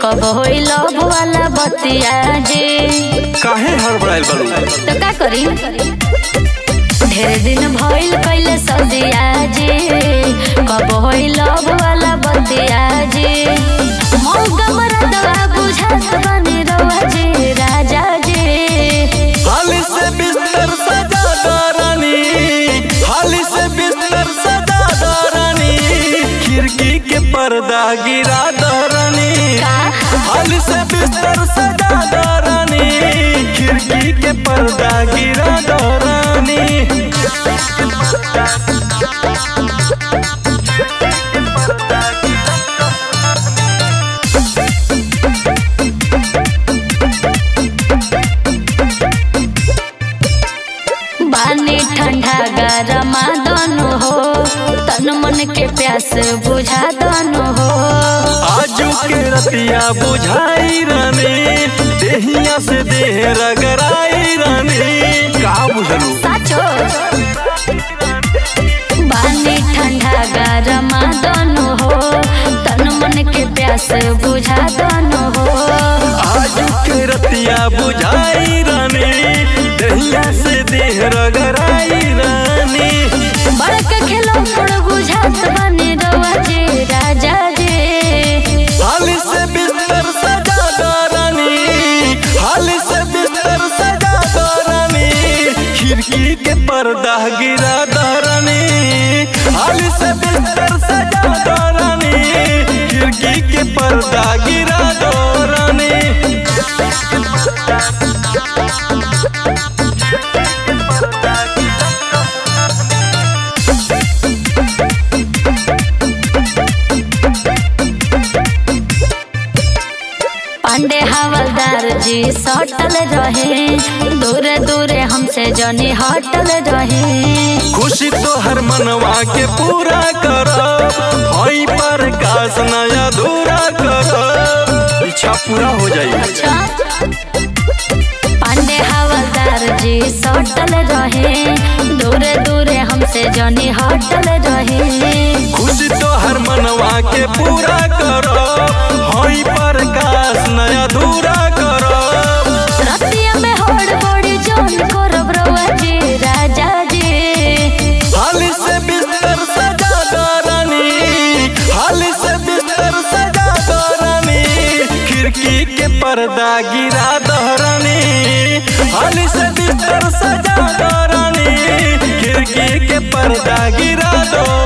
कब होई लव वाला बतिया जी काहे हड़बड़ाइल बारू तो का करी ढेर दिन भइल कइले सदिया जी कब होई लव वाला बतिया जी मौका मरदवा बुझात बनी रवा जी राजा जी हाली से बिस्तर सजा दो रानी हाली से बिस्तर सजा दो रानी खिड़की के पर्दा गिरा दो रानी का हाली से बिस्तर सजा दो रानी खिड़की के पर्दा गिरा दो रानी बानी ठंडा गरमा दोनों हो तन मन के प्यास बुझा दोनों हो आजू के रतिया बुझाई रानी देहिया से देह रगड़ाई रानी का बुझलू साचो बानी ठंडा गरमा दोनों हो तन मन के प्यास बुझा दोनों हो आजू के रतिया बुझाई रानी दहिया से देह रगड़ाई रानी बड़का खेलो पड़ बुझात बनी रवा जी राजा जी हाली से बिस्तर सजा दो रानी हाली से बिस्तर सजा दो रानी खिड़की के पर्दा गिरा दो रानी हाली से बिस्तर सजा दो रानी खिड़की के पर्दा गिरा दो रानी पांडे हवलदार जी सटल रहे दूरे दूरे हमसे जनी हटल रहे खुशी तो हर मनवा के पूरा करो हई पर काश नया अधूरा करो इच्छा पूरा हो जाई अच्छा पांडे हवलदार जी सटल रहे दूरे दूरे हमसे जनी हटल रहे खुशी तो हर मनवा के पूरा करो हई पर काश नया अधूरा करो रतिया में होड़ बड़ी जोन करब रवा जी राजा जी हाली से बिस्तर सजा दो रानी हाली से बिस्तर सजा दो रानी खिड़की के पर्दा गिरा दो रानी हाली से बिस्तर सजा दो रानी खिड़की के पर्दा गिरा दो